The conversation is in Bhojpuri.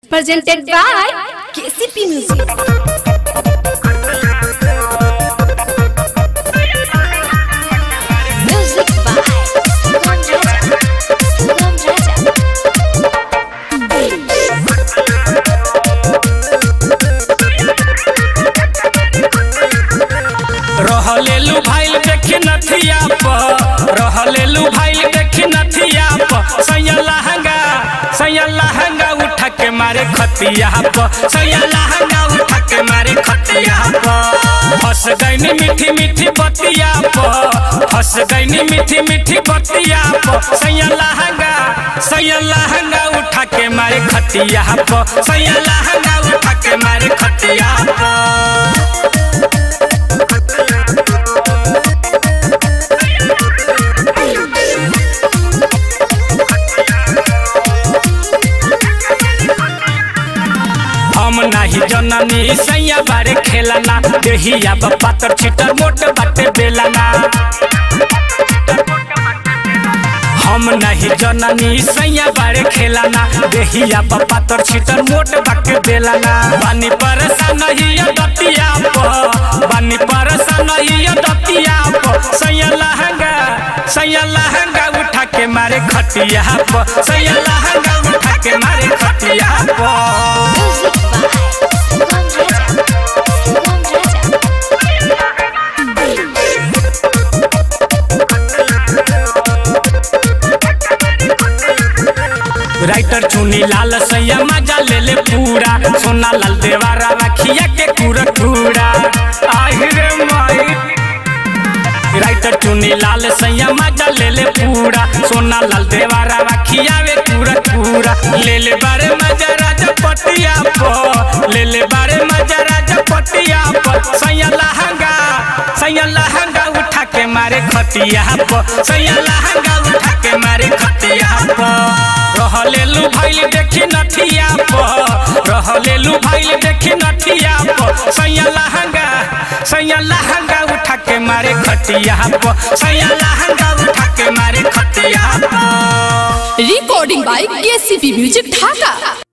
presented by KCP Music. Music by Sugam Raja. Sugam Raja. रहलेलू भाईल देखी नथिया प रहलेलू भाईल देखी नथिया प सैया लहंगा सैया लहंगा उठा के मारे खतिया प सैया लहंगा उठा के मारे खतिया प फंस गईनी मीठी मीठी बतिया प फंस गईनी मीठी मीठी बतिया प सैया लहंगा सैया लहंगा उठा के मारे खतिया प सैया लहंगा उठा के मारे खतिया प हम नाही जननी सैया बारे खेलना देहिया पातर छिटर मोट बाटे बेलना हम नहीं जननी सैया बारे खेलना देहिया पातर छिटर मोट बाटे बेलना बानी परेशान ही दतिया प बानी परेशान ही दतिया प सैया लहंगा सैया लहंगा उठा के मारे खटिया प सैया लहंगा उठा के मारे खटिया प Music by Sugam Raja. Sugam Raja. Writer Chuni Lal सैया मजा ले ले पूरा सोना लाल देवारा रखिया के पूरा पूरा आहिरे माई राइटर चुनी लाल सैया मजा ले ले पूरा सोना लाल देवारा रखिया वे पूरा पूरा ले ले बारे मजा राजा पटिया पो ले ले बारे मजा राजा पटिया पो सैया लहंगा सैया लहंगा उठा के मारे खटिया पो सैया लहंगा उठा के मारे खटिया पो रहलेलू भाईल देखी नथिया प रहलेलू भाईल देखी नथिया प सैया लहंगा सैया लहंगा उठा के मारे खटिया प सैया लहंगा उठा के मारे खटिया प Recording by KCP Music Dhaka.